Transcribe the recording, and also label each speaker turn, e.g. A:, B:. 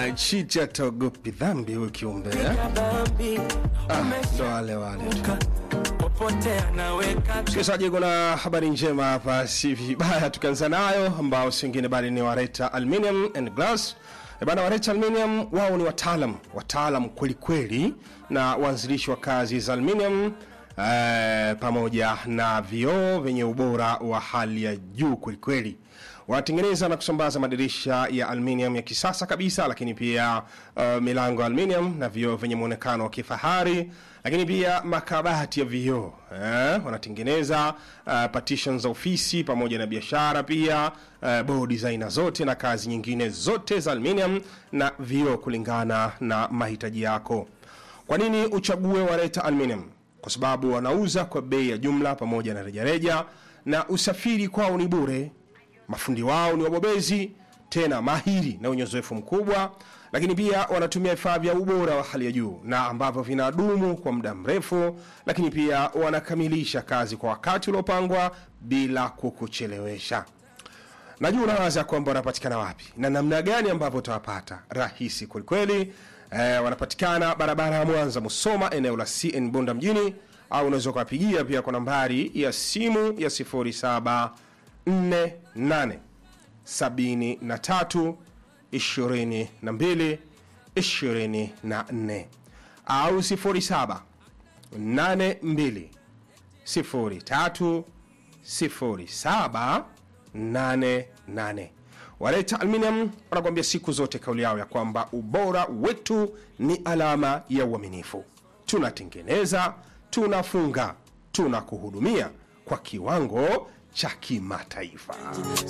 A: Ah, chicha togopi dhambi huyu kiumbe eh? Ah, ndo wale wale tu. Msikilizaji, kuna habari njema hapa, si vibaya tukianza nayo, ambao si wengine bali ni Wareta Aluminium and Glass. E bana, Wareta Aluminium wao ni wataalam wataalam kwelikweli na waanzilishi wa kazi za aluminium eh, pamoja na vioo vyenye ubora wa hali ya juu kwelikweli wanatengeneza na kusambaza madirisha ya aluminium ya kisasa kabisa, lakini pia uh, milango ya aluminium na vioo vyenye muonekano wa kifahari, lakini pia makabati ya vioo eh, wanatengeneza uh, partitions za ofisi pamoja na biashara pia uh, bodi za aina zote na kazi nyingine zote za aluminium na vioo kulingana na mahitaji yako. Kwa nini uchague Wareta Aluminium? Kwa sababu wanauza kwa bei ya jumla pamoja na rejareja, na usafiri kwao ni bure. Mafundi wao ni wabobezi tena mahiri na wenye uzoefu mkubwa, lakini pia wanatumia vifaa vya ubora wa hali ya juu na ambavyo vinadumu kwa muda mrefu, lakini pia wanakamilisha kazi kwa wakati uliopangwa bila kukuchelewesha. Najua unawaza kwamba wanapatikana wapi na namna gani ambavyo utawapata. Rahisi kwelikweli. Eh, wanapatikana barabara ya Mwanza Musoma, eneo la CN Bunda mjini, au unaweza ukawapigia pia kwa nambari ya simu ya 0748 73 22 24 au 07 82 03 07 88. Wareta Aluminium wanakuambia siku zote kauli yao ya kwamba ubora wetu ni alama ya uaminifu. Tunatengeneza, tunafunga, tunakuhudumia kwa kiwango cha kimataifa.